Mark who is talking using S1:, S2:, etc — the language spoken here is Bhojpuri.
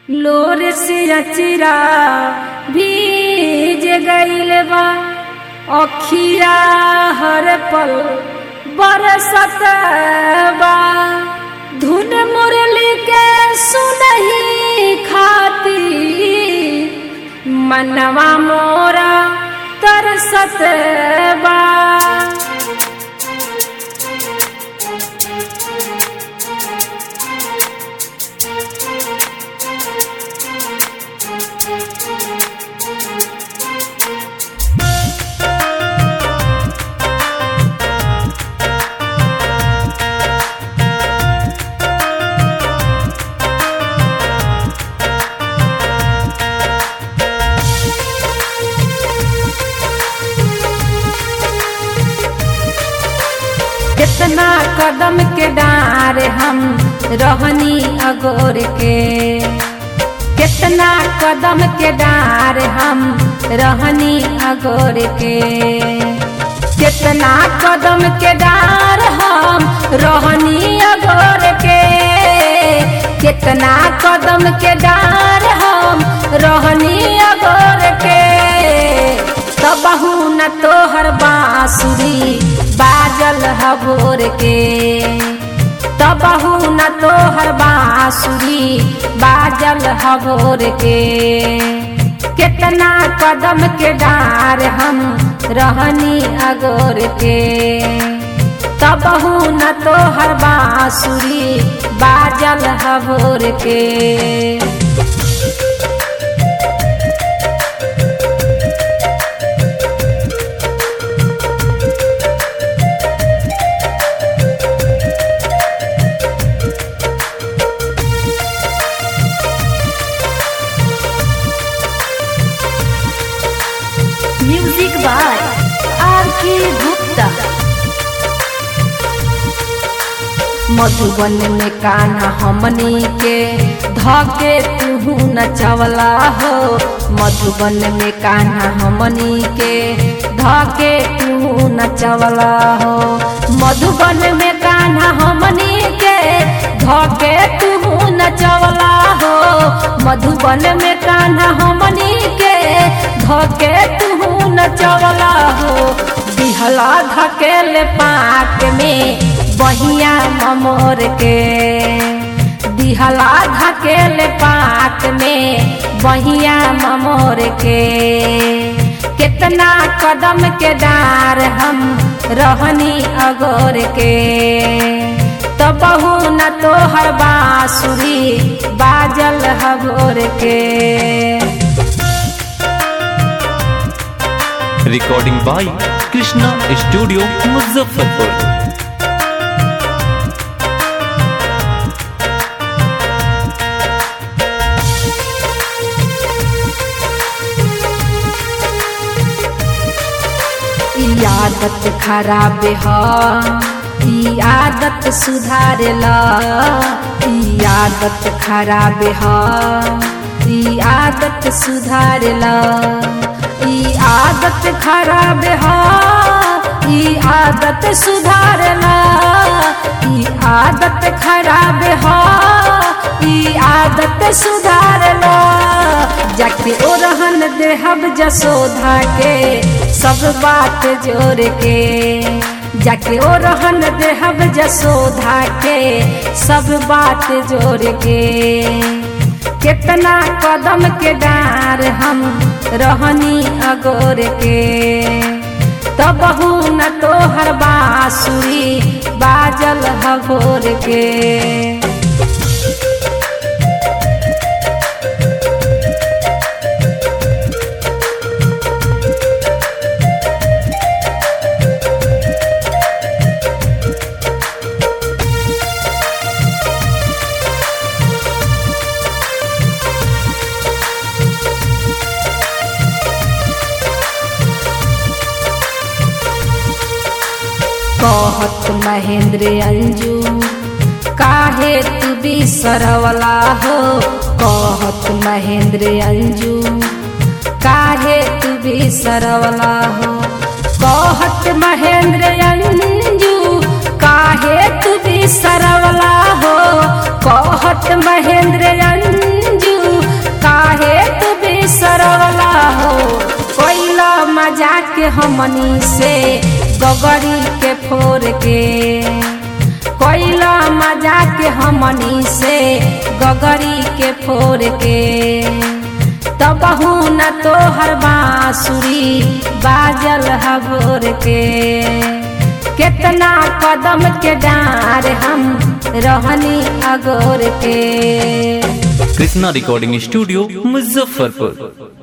S1: लोर से अचिरा भीज गईल बा अखिया हर पल बरसत बा धुन मुरली के सुनही खाती मनवा मोरा तरसत बा कितना कदम के डार हम रहनी अगोर के कितना कदम के डार हम रहनी अगोर के कितना कदम के डार हम रहनी अगोर के कितना कदम के डार हम रहनी अगोर के तबहू न तोहर बांसुरी बाजल हबोर के तबहू न तोहर बांसुरी बाजल हबोर के कितना कदम के डार हम रहनी अगोर के तबहू न तोहर बांसुरी बाजल हबोर के
S2: म्यूजिक बाय आर के गुप्ता
S1: मधुबन में कान्हा हमनी के धके तुहू नचवला हो मधुबन में कान्हा हमनी के धके तुहू नचवला हो मधुबन में कान्हा हमनी के धके तुहू नचवला हो मधुबन में कान्हा हमनी के धके तुहू नचवला हो दिहला धकेल पाक में बहिया ममोर के दिहला धकेल पाक में बहिया ममोर के कितना कदम के डार हम रहनी अगोर के तबहू न तोहर बांसुरी बाजल हगोर के
S3: recording by Krishna studio Muzaffarpur
S1: ई आदत खराब ह ई आदत सुधारेला ई आदत खराब ह ई आदत सुधारेला ई आदत खराब ह ई आदत सुधारेला ई आदत खराब ह ई आदत सुधारेला जाके ओ रहन देहब जसोधा के सब बात जोड़ के जाके ओ रहन देहब जसोधा के सब बात जोड़ के कितना कदम के डार हम रहनी अगोर के तबहू न तोहर बांसुरी बाजल हगोर के कहत महेंद्र अंजू काहे तू बिसरवला हो कहत महेंद्र अंजू काहे तू बिसरवला हो कहत महेंद्र अंजू काहे तू बिसरवला हो कहत महेंद्र अंजू के हमनी से गगरी के फोर के कोइला मजा के हमनी से गगरी के फोर के तबहू न तोहर बांसुरी बाजल हबोर के केतना कदम के डार हम रहनी अगोर के
S3: कृष्णा रिकॉर्डिंग स्टूडियो मुजफ्फरपुर